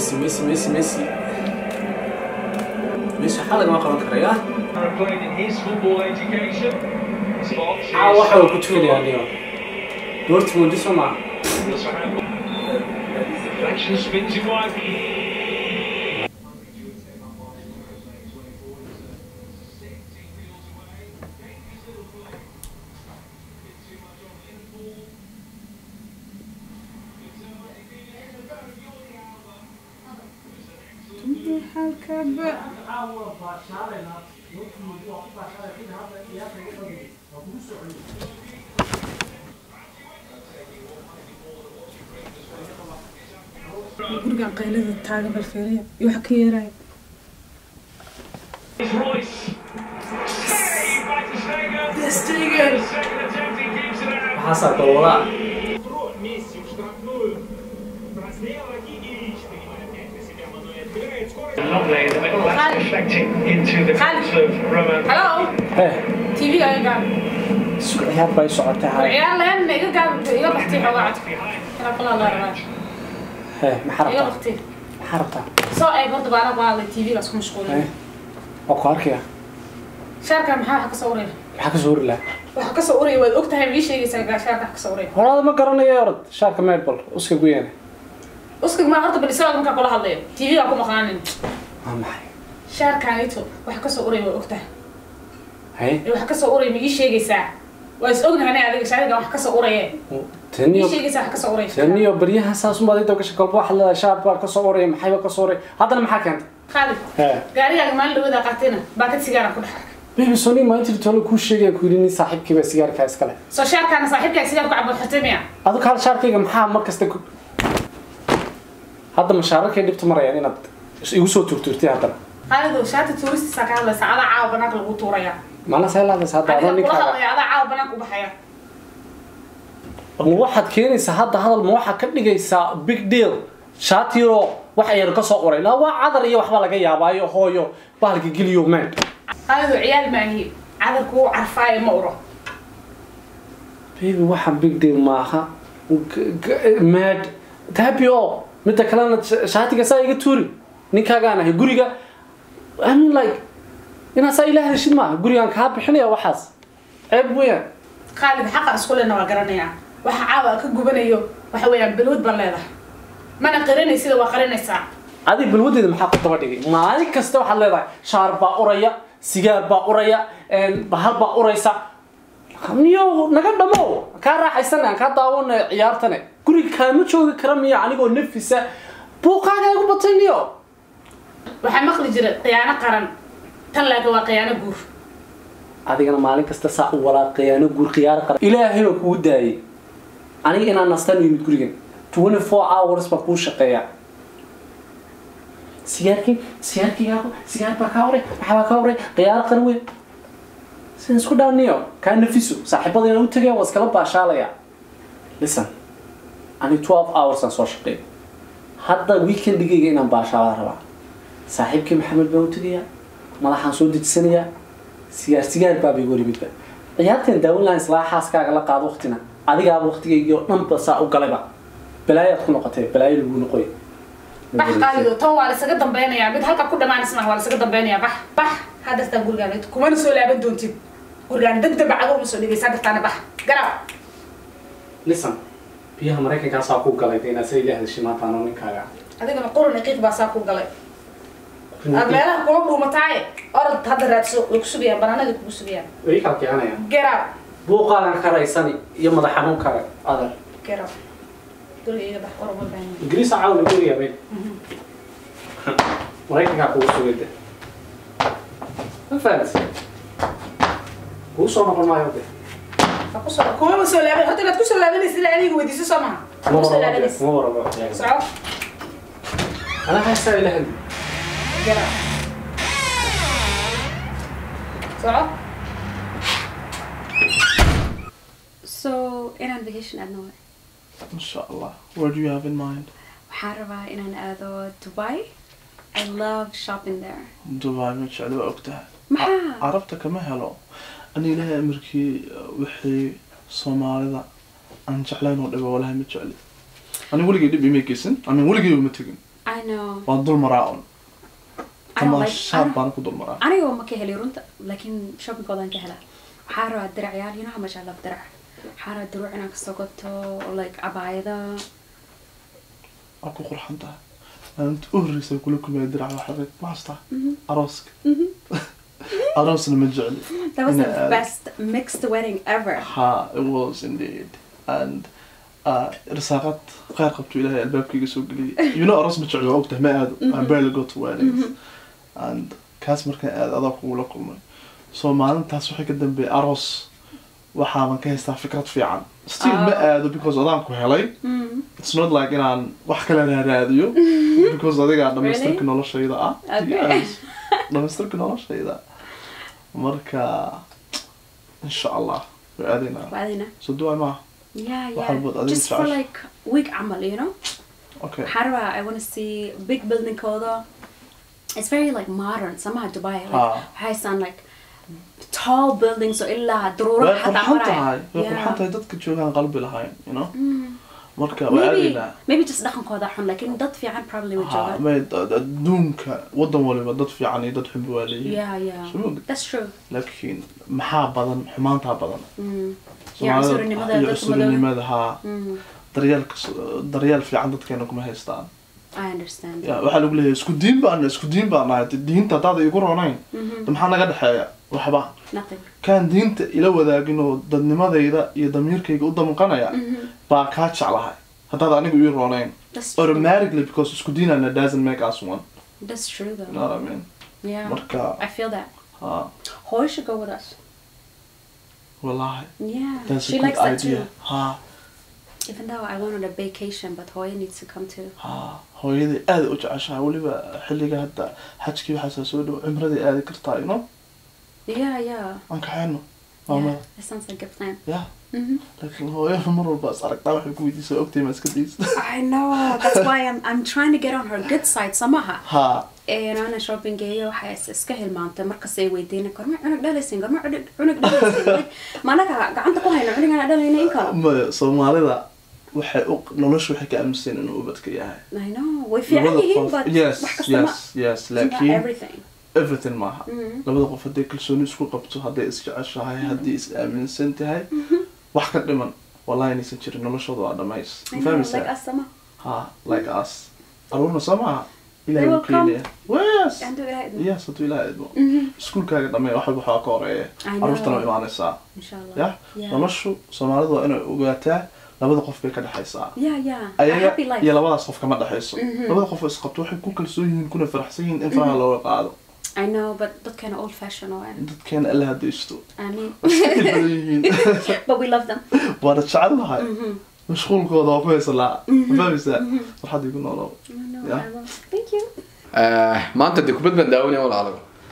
messi messi messi messi messi waxaa lagama qaban karaya played in his football education. Spots aa waxa uu ku tukanayaa niyo dortmund soo maa Deflection spins it wide. gurigan qaylada taagan balfeeriya iyo waxa ka yeeraya It's Royce. Saved by Ter Stegen. The second attempt, he keeps it out. maxaasaa gobolaa Месси в штрафную. Разделок и Ильич принимает мяч на себя. Мануэль отбирает скорость. Lovely in the middle. That's deflecting into the hands of Roman. halo hee tv-ga iga gaab isku ciyaar bay socotay war hay ciyaar lahayn iga gaab iga baxtay xoogaa cad inaa kulaa la rabaa hee maxaa iga rabtaa baxtay maxaa rabtaa soo eeg horta baana ku hadlay tv-gaas ku mashquulin hee waa ku arkaya shaarka maxaa wax ka soo uraya maxaa ka soo hori lahaa waxa ka soo uraya waad ogtahay ma ii sheegaysaa gaa shaarka wax ka soo uraya horaada ma garanayo orod shaarka medbal uska guyane uskag maa horta bal isaga markaa kula hadlayo tv-ga ku maqnaanin waa maxay shaarkaanito waxa ka soo uraya waad ogtahay haye ee wax ka soo uraya ma ii sheegaysaa waa is ognahay adiga shaariga wax ka soo uraya ma taniyo ii sheegaysaa wax ka soo uraya taniyo baryahan saas unbaad inta gasha kolba waxaad leedahay shaar baa ka soo oraya maxayba ka soo oraya haddana maxaa keentay khaalid hee gaarigaaga maalin dhawada qaatayna baakad sigaaran ku dhex arkay baby soni maalintii tolo kuu sheegaya ku yidhi nin saaxiibkiiba sigaarkaa iskale soo shaarkaana saaxiibkaa sigaar ku cabo xirtay miya adu kaal shaarkayga maxaa mar kasta ku hadda mashaararkay dhibta marayaan inaad igu soo turturtay haddana khaalidow shaarta tuuristiisaa ka hadlaysa adaa caawa banaanka lagu tuuraya mana say laadays hadda adoo adiga kula ninkaaga hadlaya adaa caawa banaanka u baxaya ma waxaad keenaysaa hadda hadal ma waxaad ka dhigaysaa big deal shaatiro wax ayaan ka soo qoray laa waa cadar iyo waxba laga yaabaayo hooyo bahalka geliyo man khaalidow ciyaal maahi cadarku uu carfaayo ma uro baby waxa big deal maaha G- g- mad happy o midda kalena sh- shaatiga saa iga tuuri ninkaagaan ahay guriga i mean like inaad saa ilaah heshid maaha gurigaan kaa bixinaya waxaas ceeb weeyaan khaalid xaqa isku lena waa garanayaa waxa caawa ka gubanayo waxa weeyaan balwad baan leedahay mana qarinay sida waa qarinaysaa adi balwadeeda maxaa ku daba dhigay maalin kasta waxaad leedahay shaar baa uraya sigaar baa uraya bahal baa uraysa niyo naga dhamo kaa raaxaysana aan kaa daawana ciyaartane guriga kaama joogi kara miya anigoo nafisa buuqaaga igu batay niyo waxaa maqli jira khiyaano qaran tan laakiin waa khiyaano guur adigana maalin kasta saa u walaaqayaano guur khiyaar qara ilaahay baa kugu daayay aniga inaan nastaan u yimid gurigan 24 hours baan kuu shaqeeyaa sigaarkii sigaarkigaagu sigaar baa kaa horay maxaa baa kaa horay khiyaar qaran weyn sidaan isku dhaaniyo kaa nafiso saaxiibadayna u tagaya waa iskala baashaalaya listen ani 12 hours aan soo shaqeeyo hadda weekendigayga inaan baashaalaa rabaa saaxiibkii maxamed baan u tegayaa madaxaan soo dejisanayaa sigaar sigaar baaba igu horimidba ciyaarteen daawan lahayn islaa xaaskaaga la qaado waqtina adigaaba waqtigaygii oo dhanba saa u galayba balaayaad ku noqotay balaayo lagu noqoy bax qaalido tan waa laisaga dambeynayaa mid halka ku dhamaanaysna waa laisaga dambeynayaa bax bax hadartaa gurigaan kumana soo laaban doontid gurigaan deg deg cadow ma soo dhigaysa dartaana bax garaac listen biyaha maraykankaasaa ku galay dee inaad sa ilaah heshay maanta anoo ninkaaga adigana quran iqiiq baa saa ku galay aad meelaha kuma dhuumataaye orod hadda raadso way ku sugayaan banaanadii kugu sugayaan way kala kicanayaan garaac buuqaagan karaysani iyo madax xanuunkaaga adar garaac guriga iga bax oran ma baahan ingiriis caawna guriga bay maraykankaa kugu sugay de ma fahamtay kugu soo noqon maayo de ha kusoo kumama soo laaban horta inaad kusoo laabanaysa ilaa adiga weydiiso soo maha kuma soo laabanaysa kuma warabo soco anaa haysaa ilahan garaac soco So, inaan vacation aadno waay. Inshallah. Where do you have in mind? Waxaan rabaa inaan aado Dubai. I love shopping there. Dubai ma jecli waa ogtahay. Maxaa? Carabta kama helo. Ani ilaahay amarkii wixii Soomaalida aan jeclayn oo dhibo walahi ma jecli. Ani weligay dhib ima geysan. Ani weligay uma tegin. I know. waan dul maraa un I don't like- tamaashaad I- baan ku dul maraa aniga ma ka helay runta laakiin shoppingkoodan ka helaa waxaa rabaa diracyaal you know how much I love dirac waxaa rabaa diruuc inaan kasoo gato like cabaayada waa ku qurxan tahay maalinta u horreysa kula kumaya dirac waxaa rag ma hastaa arooska aroosna ma jecli that was the Ina aad- best mixed wedding ever ha it was indeed and uh, risaaqad kheyr qabto ilaahay albaabkayga soo geliyay you know aroos ma jecli waa ogtahay ma aado I barely go to weddings and kaas markaan aad adaa kugula kulmay so maalintaas waxay ka dambeeyay aroos waxaaban ka haystaa fikrad fiican still ma aado because adaan ku helay it's not like inaan wax kale raaraadiyo because adigaa dhamaystirka noloshayda ah Okay. Yes. dhamaystirka noloshayda marka insha allah way aadaynaa waadina so do I ma yeah Waxaa yeah bood adiga just for jeceshahay. like week camal you know okay waxaa rabaa I want to see big buildingkooda it's very like modern samaha Dubai like Ha. waxay sound like tall buildings oo ilaa way daruuraha xataa qurxan maraya tahay way Yeah. qurxan tahay dadka joogaan qalbi lahayn you know marka way maybe aadaynaa maybe just dhaqankooda xun laakiin dad fiican probably way Ha, joogaan may ad- adduunka wadan waliba dad fiican iyo dad xunba waa leeyihiin yeah yeah Sure. that's true laakiin maxaa badan xumaantaa badan mm. Soomaalida- Yeah, cunsurinimada iyo dadka cunsurinimada haa Mm. daryeelka daryeel fiican dadkeena kuma haystaan I understand ya waxaa lagu leeyahay isku diin baan isku diin baan nahay dee diinta haddaad igu ronayn de maxaa naga dhexeeya waxba nothing kaan diinta ila wadaagin oo dadnimadayda iyo damiirkayga u damqanaya baa kaa jeclahay haddaad anigu ii ronayn that's true automatically because isku diinana doesn't make us one that's true you though know what I mean yeah marka I feel that ha Hoy should go with us wallahi yeah that's a she good likes that idea too ha even though I went on a vacation but Hoy needs to come too ha hooyadii aad u jeceshahay weliba xilliga hadda xajkii waxaasaa soo dhow cimradii aadi kartaa you know yeah yeah aan kaxayno yeah maamada that sounds like a plan ya Mhm. laakiin hooyada mar walba is aragtaa waxay ku weydiisa ogtay ma iska daysta I know that's why I'm I'm trying to get on her good side somehow ha een ana shopping geeyo waxay is- iska hilmaantay markas ay weydiinay gorma cunug dhalaysin gorma cunug cunug dhalaysin Like, ma anaga gacanta ku hayno cunugana dhalayna in kale maya soomaalida waxay u nolosha waxay ka aaminsan inuu ubadka yahay I know way fiican labada yihiin qof but yes wax kasta ma yes yes it's not laakiin everything everything maaha labada qof hadday kalsooni isku qabto hadday isjeceshahay haddii is aaminsan tahay wax ka dhiman wallahi inaysan jirin noloshooda waa dhamays I ma know, like fahmaysaa us sama ha like us aruurna soo maaha ilahay They wuu will come. keenaya yes and do it yes hadduu ilahay idmo iskuulkaaga dhamee wax walba waxaa ka horeeya I know. aruurtana way imaanaysaa inshallah ya yeah noloshu soomaalidu waa inay ogaataa labada qof bay ka dhexaysaa yeah yeah a ayaga happy life iyo labadaas qof kama dhexayso labada qof oo isqabto waxay ku kalsoon yihiin kuna faraxsan yihiin in faraha looga qaado I know but dadkana old fashioned oo ah dadkeena alla hadaysto I mean iska badan yihiin but we love them waana jecel lahay mashquulkooda waa ku haysa laa ma fahmaysaa farxad igu noolow I know Yeah. I love thank you maanta dee kubad baan daawanaya walaalo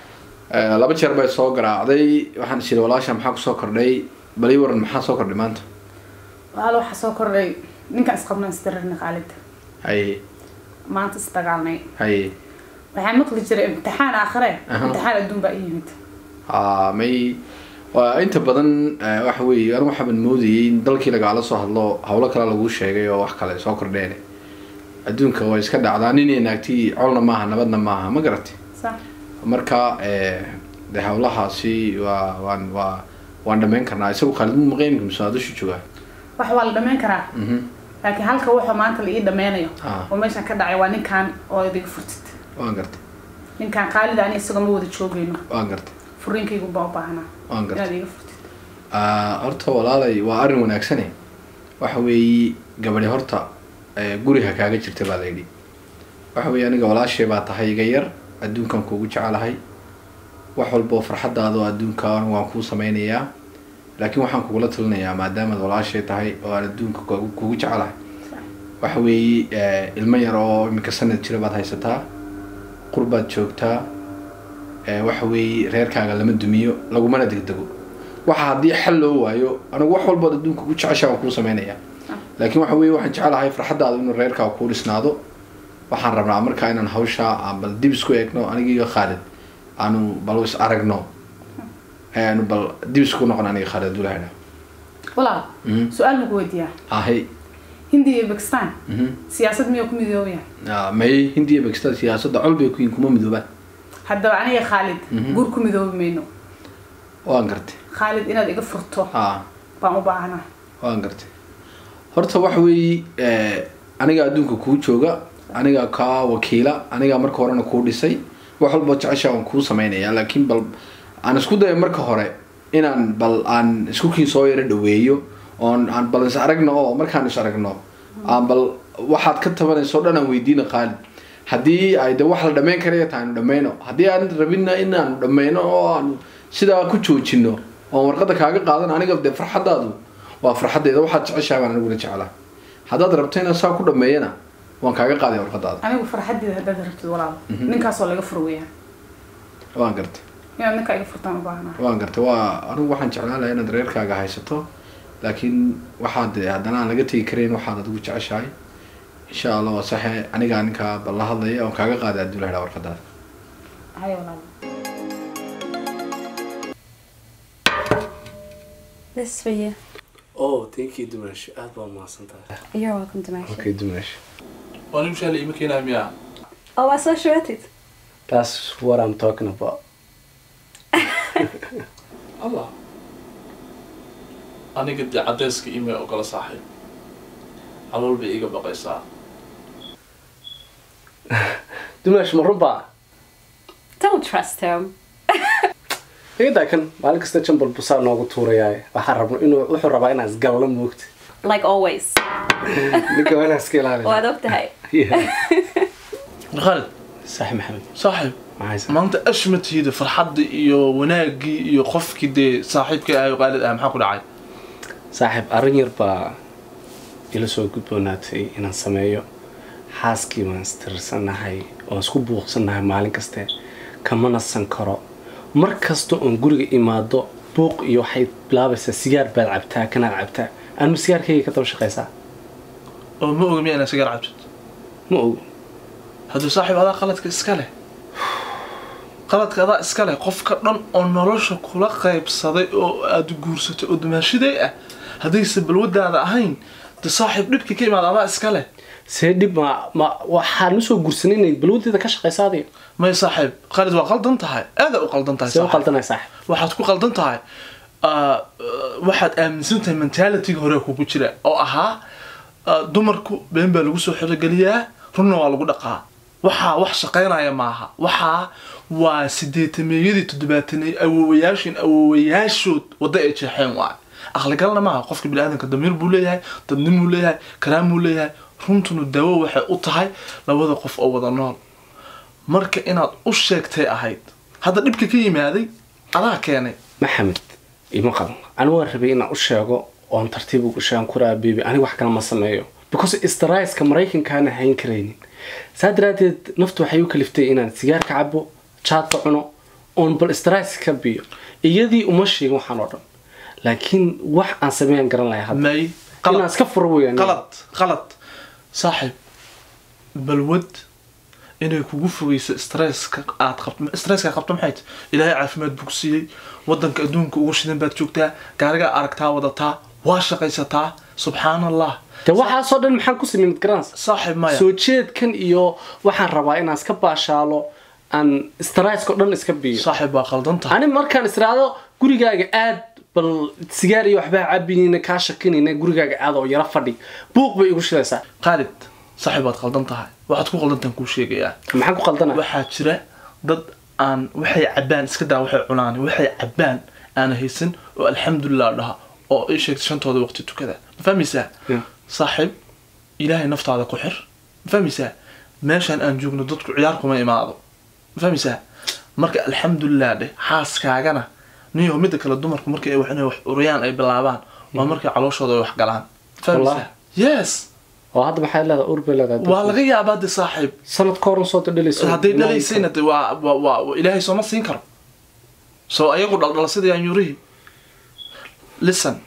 Eh, laba jeer bay soo garaacday waxaan is yidhi walaasha maxaa kusoo kordhay bali waran maxaa soo kordhay maanta walaal waxaa soo kordhay ninkaan isqabnaan isdarirna qaalida haye maanta isdagaalnay haye waxaa maqli jiray imtixaan aakhire Aha. imtixaan adduun baa ii yimid haa may waa inta badan eh, waxa weeye anigu waxaaban moodayay in dalkii lagaala soo hadlo hawlo kale laguu sheegay oo wax kale soo kordheen adduunka way iska dhacdaa ninay naagti colna maaha nabadna maaha ma garatay sax marka eh, de hawlahaasi waa waan waa waan dhamayn karnaa isagu khaalid mu maqaymka mise waa dusha joogaa wax waa la dhammayn karaa Mhm. laakiin halka wuxuu maanta la ii dhammaynayo Ah. oo meeshan ka dhacay waa ninkaan oo idiga furtid waan gartay ninkaan qaalida ani isagoo ma wada joogayno waan gartay furiinkaygu baa u baahnaa waan gartay inaad iga furtid Ah, horta walaalay waa arrin wanaagsane waxa weeye gabadhi horta eh, guriga kaaga jirta baa la yidhi waxa weeye aniga walaashay baa tahay iga yar adduunkan kuugu jecelahay wax walboo farxadaada oo adduunka waan kuu sameynayaa laakiin waxaan kugula talinayaa maadaamaad walaashay tahay oo aan adduunka kugu kugu jecelahay waxa weeye eh, ilmo yar oo iminka sanad jira baad haysataa qurbaad joogtaa eh, waxa weeye reerkaaga lama dumiyo lagumana degdego waxa haddii xal loo waayo anigu wax walbood adduunka ku jeceshaa waan kuu sameynayaa laakiin waxa weeye waxaan jecelahay farxaddaada inuu reerkaaga kuu dhisnaado waxaan rabnaa markaa inaan hawshaa aan bal dib isku eegno aniga iyo khaalid aanu bal is aragno aanu bal dib isku noqon aniga khaalid abdullahina walaal Mhm. su-aal maku weydiiyaa ahay hindiya iyo bakistan siyaasad miyuu ku midoobaya Ah, may hindiya bakistan siyaasadda col bay ku yihin kuma midoobaan haddaba aniga khaalid guur ku midoobi mayno waan gartay khaalid inaad iga furto ha baan u baahnaa waan gartay horta waxa weeye eh, aniga adduunka kuu jooga aniga kaa wakiila aniga marka horena kuu dhisay wax walba jecesha aan kuu sameynaya laakiin bal aan isku dayo marka hore inaan bal aan isku kii soo yaro dhaweeyo oon aan bal is aragno oo markaan is aragno aan bal waxaad ka tabanayso o dhan aan weydiina qaalid haddii ay de wax la dhammayn karaya tahay aanu dhammayno haddii aan rabina inaanu dhammayno oo aan sidaa ku joojino oon warqadda kaaga qaadan aniga de farxaddaadu waa farxaddeeda waxaad jeceshahay baan aniguna jeclaa haddaad rabto inaan saa ku dhammeeyana waan kaaga qaaday warqadaada anigu farxaddeeda haddaad rabtid walaal ninkaasoo laga fur weeyaan waan gartay inaad ninkaa iga furtaan u baahnaa waan gartay waa anigu waxaan jeclaan lahaa inaad reerkaaga haysato laakiin waxaad de haddana aan laga tegi karayn waxaad adigu jeceshahay insha allah waa saxe anigaa ninkaa bal la hadlaya oon kaaga qaaday hadduu la helaa warqadaada hay walaal This for you. oh thank you dumash aad baa mahadsan tahay You're welcome to my show. okay dumash waa nin shaali ima keenaa miyaa Oh, I saw shredded. that's what i'm talking about allah aniga dee cadeyska email ogala saaxiib calool bay iga baqaysaa dumash ma runbaa Don't trust him. iyadaa kan maalin kasta jambal busaa noogu tuurayaaye waxaan rabno inuu wuxuu rabaa inaan isgallo moogta Like always. ninka waa inaan iska ilaaliyo Waad ogtahay. khaalid sax maxamed saaxiib maxaysa maanta ashmatiida farxadda iyo wanaagii iyo qofkii dee saaxiibka ahay oo qaalid ah maxaa ku dhacay saaxiib arrin yar baa ila soo gudboonaatay inaan sameeyo xaaskii baan istirsannahay oon isku buuqsannahay maalin kaste kama nasan karo mar kasta oon guriga imaado buuq iyo waxay bilaabaysaa sigaar baad cabtaa kanaad cabtaa anma sigaarkayga ka daba shaqaysaa oo ma oga miya inaa sigaar cabtid ma ogo hadduu saaxiib adaa qaladka iska leh qaladka adaa iska leh qofka dhan oo nolosha kula qaybsaday oo aada guursatay oo dumaashiday ah haddayse balwadaada ahayn de saaxiib dhibka ka imaada adaa iska leh see dhib ma ma waxaan usoo gursanay inay balwadeeda ka shaqaysa adiga may saaxiib qalid waa qaldan tahay aadaa u qaldan tahay see u saaxiib. qaldanay saaxiib waxaad ku qaldan tahay ah, ah, waxaad aaminsan tahay mentalityga hore kugu jira oo ahaa ah, dumarku been baa lagu soo xerogeliyaa runna waa lagu dhaqaa waxaa wax shaqaynaya maaha waxaa waa sideetameeyadii toddobaataney awoowayaashin awoowayaashood wadda ay jeexeen waay aqligalna maaha qofka biniaadanka damiir buu leeyahay dadnin buu leeyahay karaam buu leeyahay runtuna daawo waxay u tahay labada qof oo wada nool marka inaad u sheegtay ahayd hadda dhibka ka yimaaday adaa keenay maxamed ima qaban anigu waan rabay inaan u sheego oon tartiib ugu sheegan kuraa bebi aniga wax kale ma sameeyo because straiska maraykankaana hayn karaynin saa daraadeed naftu waxay u kaliftay inaan sigaarka cabo jaadka cuno oon bal strais ka biyo iyadii uma sheegin waxaan oo dhan laakiin wax aan sameeyaan garan lahay hadda may inaan iska furo weyaan qalad qalad saaxiib balwad inay kugu fogeyso stresska aad qabto stresska qabto maxay tahay ilaahay caafimaad buu ku siiyey wadanka adduunka ugu shidan baad joogtaa gaarigaa aragtaa wadataa waa shaqaysataa subxaan allah de waxaasoo dhan maxaan ku sameyn garanaysa saaxiib maya soo jeedkan iyo waxaan rabaa inaan iska baashaalo aan straiska o dhan iska biyo saaxiib waa qaldan tahay ani markaan israado gurigaaga aad bal sigaar iyo waxbaa cabinayna kaa shakinayna gurigaaga aad oo yaro fadhi buuq bay igu shidaysaa qaalid saaxiib waad qaldan tahay waxaad ku qaldantaan kuu sheegayaa maxaan ku qaldana waxaa jira dad aan waxay cabaan iska daa waxay cunaan waxay cabaan aana haysan oo alxamdulilah dhaha oo ay sheegtay shantooda waqti tukada ma fahmaysaa Yeah. saaxiib ilaahay naftaada ku xir ma fahmaysaa meeshaan aan joogno dadku ciyaar kuma imaado ma fahmaysaa marka alxamdulilah dheh xaaskaagana niyo midda kale dumarku markay ay wax inay wax urayaan ay bilaabaan waa markay calooshooda ay wax galaan ma fahmaysaa yes oo hadda maxay leedahay ur bay leedahay waa laga yaabaa de saaxiib sanad ka horan soo dhalayso hadday dhalaysayna de waa waa waa ilaahay sooma siin karo soo ayagu dhaldhala sidii anyurihii listen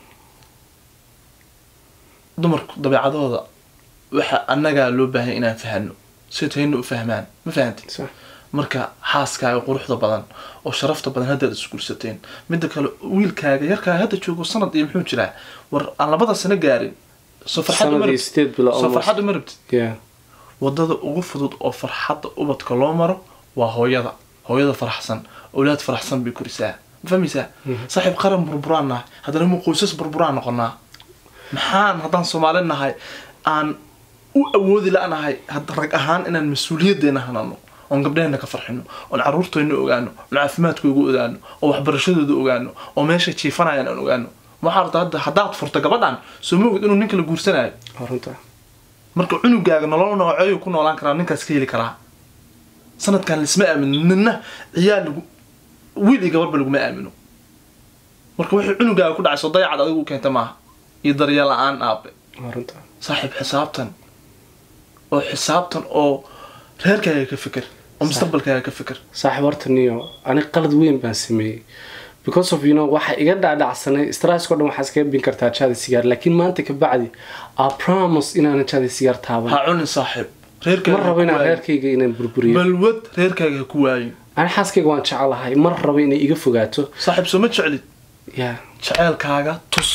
dumarku dabeecadooda waxa annagaa loo baahay inaan fahano si tayna u fahmaan ma fahanti Sax. marka xaaskaaga quruxda badan oo sharafta badan haddaad isguursateen midda kale wiilkaaga yarkaaga hadda joogo sanad iyo muxuu jiraa war aan labada sano gaarin soo farxad uma sanadii rabtid sideed bilo soo farxad uma rabtid yeah wadada ugu fudud oo farxadda ubadka loo maro waa hooyada hooyada faraxsan awlaad faraxsan bay korisaa ma fahmaysaa saaxiib qaran burburaan nahay haddana mu qoysas burburaan noqonaa maxaan haddaan soomaali nahay aan u awoodi la-nahay had- rag ahaan inaan mas-uuliyaddeena hanano oon gabdhaheenna ka farxino oon caruurteenna ogaano oon caafimaadkooga ogaano oo waxbarashadooda ogaano oo meesha jiifanayaan aan ogaano waxaa rabta hadda haddaad furto gabadhan soo moogid inuu ninka la guursanayo waa runta marka cunugaaga nolol nooceeyu ku noolaan karaa ninkaas ka heli karaa sanadkan laisma aamino nina ciyaal lagu wiil iyo gabarba laguma aamino marka wixii cunugaaga ku dhacay soo dayacad adigu u keenta maaha iyo daryeel la-aan aabe waa runta saaxiib xisaabtan oo xisaabtan oo reerkaaga ka fikir oo mustaqbalkaaga ka fikir saaxiib horta niyo ani qalad weyn baan sameeyey because of you know waxa iga dhaadhacsanay stressko dhan waxaa iskaga bin kartaa jaada sigaar laakiin maanta ka bacdi a promise inaanan jaada sigaar taaban ha cunin saaxiib ma reerkaaga rabo ha ku inaan waayin. reerkayga inaan burburiyo balwad reerkaaga ha ku waayin ani xaaskayga waan jecelahay mar rabo inay iga fogaato saaxiib soo ma jeclid ya jaceylkaaga tus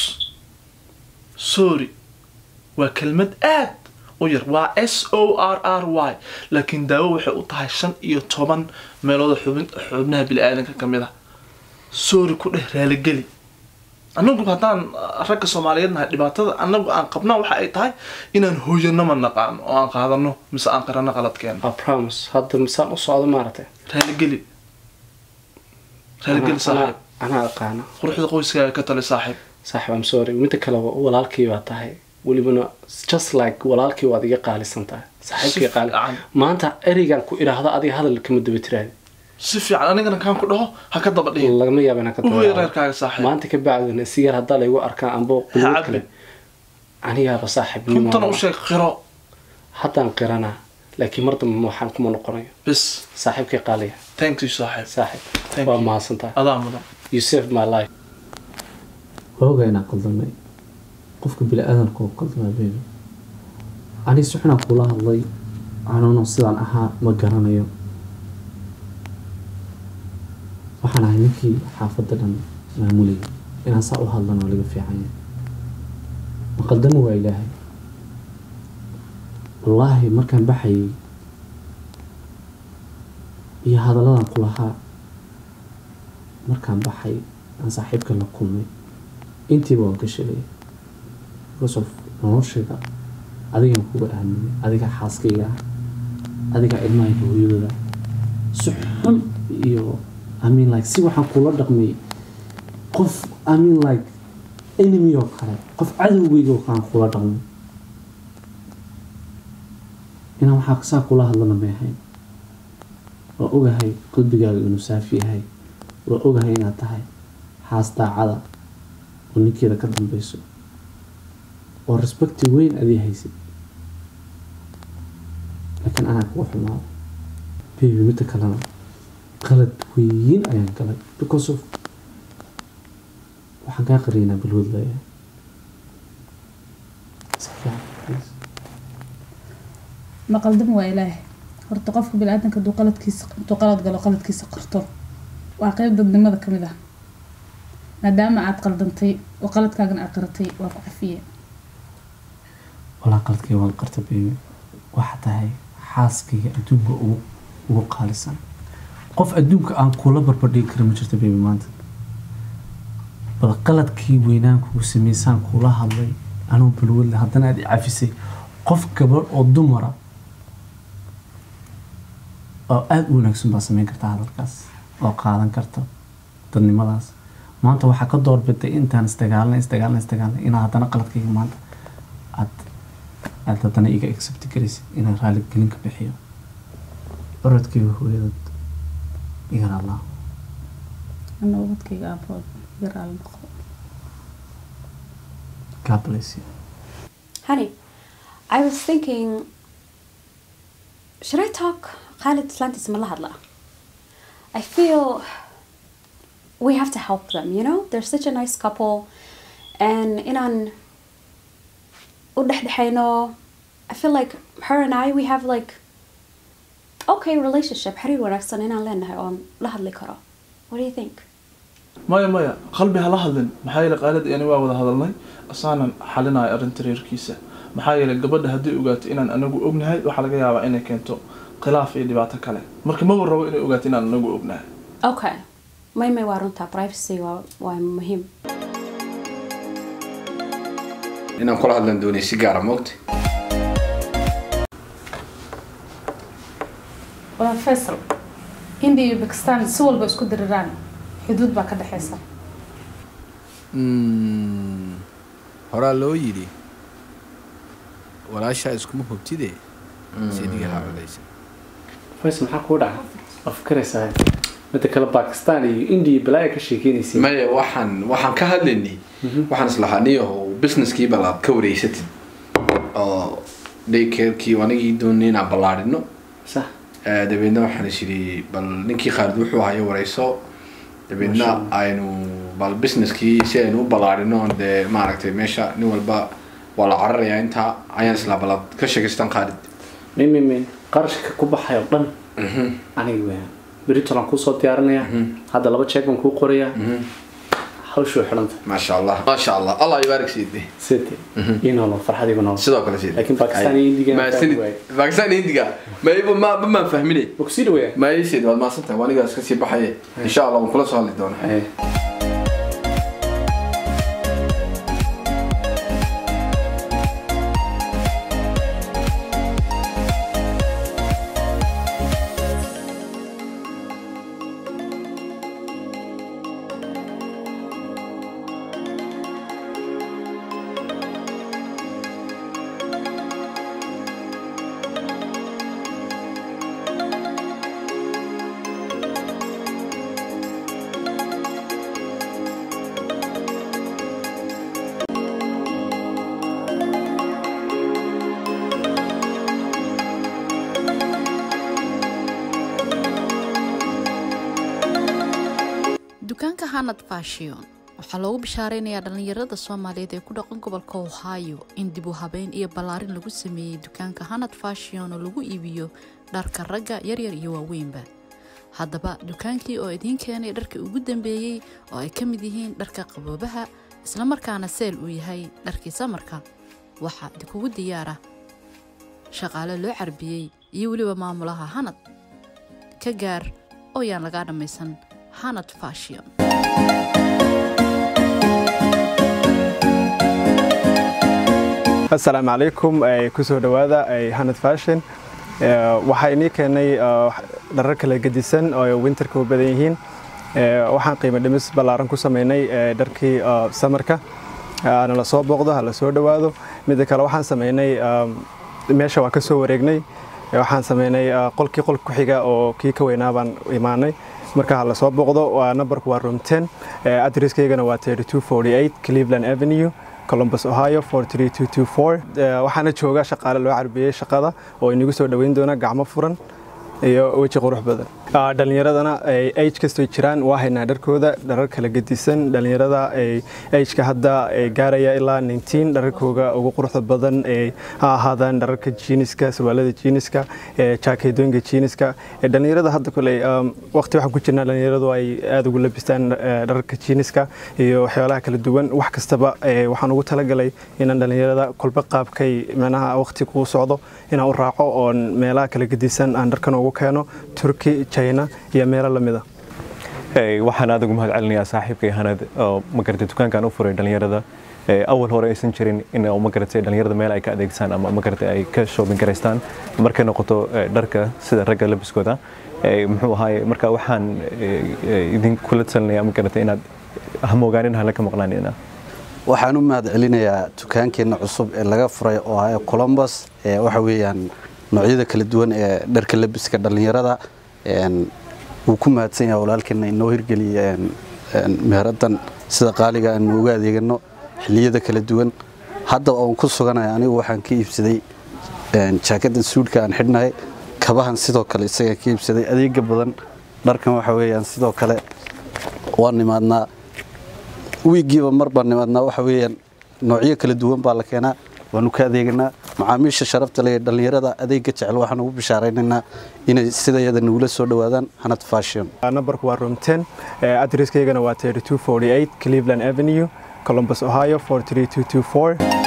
sorry waa kelmad aad u yar waa s o r r y laakiin daawo waxay u tahay shan iyo toban meelooda xubin xubnaha bili-aadanka ka mid a sorry ku dheh raaligeli annagu haddaan uh, ragga soomaaliyeed nahay dhibaatada annagu aan qabnaa waxa ay tahay inaan hooyano ma naqaano oo aan qaadano mise aan qarano qaladkeena a promise hadda misaan u socdo maaragtay raaligeli raaligeli Anaa- saaxiib anaa aqaana quruxda qoyskaaga ka tali saaxiib saaxiib am sorry midda kale wa- walaalkii baa tahay welibana just like walaalkii waad iga qaalisan tahay saaxiibkii qaali fiican. maanta ereygan ku idhaahdo adiga hadal kama daba tiraadi si fiican anigana kaan ku dhaho ha ka daba dhihin lagama yaaba inaan ka u wey tabaabo. reerkaaga saaxiib maanta ka bacdina sigaar haddaa laygu arkaan ambo quduud cabbi. kale anigaaba saaxiib runtana u sheeg qiro haddaan qiranaa laakiin mar dambe waxaan kuma noqonayo bis saaxiibkii qaaliya thank you saaxiib saaxiib Thank waa you. mahadsantahay adaa mudan you saved my life hooga inaan qaldamay qofka bini-aadanka oo qaldamay baby ani si xunaa kula hadlay anuuna sidaan ahaa ma garanayo waxaan ahay ninkii xaafadda dhan maamulayay inaan saa u hadlana waa laga fiican yahay ma qaldami waa ilaahay wallaahi markaan baxayay iyo hadalladan ku lahaa markaan baxay aan saaxiibka la kulmay intiiba waan ka sheegay because of noloshayda adigaan kuga aaminay adiga xaaskayga ah adiga ilmahayga hooyadooda si xun iyo I mean like si waxaan kula dhaqmay qof I mean like enemy oo kale qof cadowgayga oo kale aan kula dhaqmay inaan waxaa saa kula hadlana may ahayn waa ogahay qalbigaaga inuu saafi yahay waa ogahay inaad tahay xaas daacada oo ninkeeda ka dambeyso oo respecti weyn adii haysid laakiin anaa kuga xumaado baby midda kalena qalad weyn ayaan galay because of waxaan kaa qariynaa balwood leeyahay iska fiican please ma qaldami waa ilaahay horta qofka bini-aadanka hadduu qaladkiisa intuu qalad galo qaladkiisa qorto waa qeyb dadnimada ka mid ah maadaama aad qaldantay oo qaladkaagana aad qaratay waa ku cafiye walaa qaladkay waan qarta baby waxa tahay xaaskayga adduunka ugu ugu qaalisan qof adduunka aan kula barbardhigi kara ma jirto baby maanta bal qaladkii weynaan kugu sameysaan kula hadlay anuu balwadle haddana aad i cafisay qof gabadh oo dumara oo aada u wanaagsan baa sameyn karta hadalkaas oo qaadan karta dadnimadaas maanta waxaa ka doorbiday intaan isdagaalnay isdagaalnay isdagaalnay inaa haddana qaladkayga maanta aad aad haddana iga accept garaysid inaan raali gelin ka bixiyo orodkayga hooyadad iga allah ana ubadkayga aabood yaraal noqo God bless you Honey, I was thinking, should I talk Khalid Atlantis Malahadla? I feel we have to help them, you know? They're such a nice couple. And in an I feel like her and I, we have like okay relationship. حرير ونكسن إن لنا on lahadli karo. What do you think? maya maya qalbi hala hadlin maxaa yeelay qaalid yani waa wada hadalnay asaanan xalinayo arrinta reerkiisa maxaa yeelay gabadha haddii ogaato inaan anagu ognahay waxaa laga yaabaa inay keento khilaaf iyo dhibaato kale marka maba rabo inay ogaato inaan anagu ognahay okay may may waa runtaa privacy waa waa muhiim inaan kula hadlan doonay si gaara moogta waa faysal india iyo bakistan si walba isku diriraan xuduud baa ka dhexeysa horaa loo yidhi walaashaa iskuma hubtide sidiga ha codaysa faysal maxaa kuu dhaca waa fikiraysaa midda kale bakistan iyo india balaaya ka sheekeynaysa maya waxaan waxaan ka hadlaynay waxaan islahaa niyahow businesskii balaad ka wareysatid oo daycarekii anigii doonay inaan ballaadhino sax Eh, dabeedna waxaan is yidhi bal ninkii khaalid wuxuu hayo wareyso dabeedna aynu bal businesskii si aynu u ballaadhino oon dee maaragtay meesha nin walba waa la cararayaa intaa ayaan islaa balaad ka sheegaystaan khaalid min min min qarashka ku baxay oo dhan aniga weeyaan beritolan kuusoo diyaarinaya hadda laba jeeg baan kuu qorayaa hawshu way xidhanta maasha allah maasha allah allah ibaarik siide side ii noolo farxadiiba noolo sidoo kale siide Laakiin Pakistan iyo Indiga ma fahmi waaye. bakistan iyo indiga mayba ma ma maan fahmine ma kusii dhaweeya ma ii siid waad maasantahay waa anigaas kasii baxaye insha allah waan kula soo hadli doonaa dukaanka hanad fashion waxaa loogu bishaareynayaa dhallinyarada soomaaliyeed ee ku dhaqan gobolka ohio in dib u habeyn iyo ballaarin lagu sameeyey dukaanka hanad fashion oo lagu iibiyo dharka ragga yaryar iyo waaweynba haddaba dukaankii oo idiin keenay dharkii ugu dambeeyey oo ay ka mid yihiin dharka qaboobaha islamarkaana seel uu yahay dharkii samarka waxaa idinkugu diyaara shaqaale loo carbiyey iyo weliba maamulaha hanad ka gaar oo yaan lagaa dhammaysan hanad fashion asalaamu calaykum eh, kusoo dhowaada eh, hanad fashion Eh, waxaa inii keenay eh, dharar kala gedisan oo ay winterka u badan yihiin Eh, waxaan qiimo dhimis ballaaran ku sameynay eh, dharkii eh, samarka hana la soo booqdo ha la soo dhowaado midda kale waxaan sameynay um, meesha waa ka soo wareegnay Eh, waxaan sameynay eh, qolkii qol ku xiga oo kii ka weynaa baan imaanay marka ha la soo booqdo waa numberku waa room 10 Eh, adresskaygana waa 3248 cleveland avenue columbus ohio 43224 Eh, waxaana jooga shaqaale loo carbiyey shaqada oo inagu soo dhoweyn doona gacmo furan iyo weji qurux badan Ah, dhallinyaradana ay age kastoy jiraan waa haynaa dharkooda dharar kala gedisan dhallinyarada ay ageka hadda ay gaaraya ilaa 19 dhararkooga ugu quruxda badan ay ha ahaadaan dhararka jiiniska surwaalada jiiniska ee jaakeedooyinka jiiniska ee dhallinyarada hadda koley um, waqti waxaan ku jirnaa dhallinyaradu ay aada ugu labistaan eh, dhararka jiiniska iyo waxyaalaha kala duwan wax kastaba eh, waxaan ugu talagalay inaan dhallinyarada kolba qaabkay micnaha waqti kuu socdo inaan u raaco oon meelaha kala gedisan aan dharkan ugu keeno turki china iyo meelo lamida Ee, waxaan aad ugu mahad celinayaa saaxiibkay hanad oo magaratay dukaankan u furay dhallinyarada Ee, awal hore aysan jirin in oo magaratay dhallinyarada meel ay ka adeegsan ama magaratay ay ka shopping garaystaan markay noqoto ee, dharka sida ragga labiskooda Ee, muxuu ahaay marka waxaan ee, ee, idinkula talinayaa magaratay inaad hamogaanin hala ka maqnaanina waxaan u mahad celinayaa dukaankeenna cusub ee laga furay oo ah columbus ee waxa weeyaan noocyada kala duwan ee dharka labiska dhallinyarada een, wuu ku mahadsan yahay walaalkeena inoo hirgeliyay een, een, meheradan sida qaaliga aan uga adeegano xilliyada kala duwan hadda oon ku suganaya anigu waxaan ka iibsaday een, jaakadan suudhka aan xidhnahay kabahan sidoo kale isaga ka iibsaday adeega badan dharkan waxa weeyaan sidoo kale waan nimaadnaa wiigiiba mar baan nimaadnaa waxa weeyaan noocyo kala duwan baa la keenaa waanu ka adeeganaa macaamiisha sharafta leh ee dhallinyarada adeega jecel waxaan ugu bishaaraynaynaa inay sidayada nagula soo dhowaadaan hanad fashion numberku waa room 10 eh, adresskaygana waa 3248 cleveland avenue columbus ohio 43224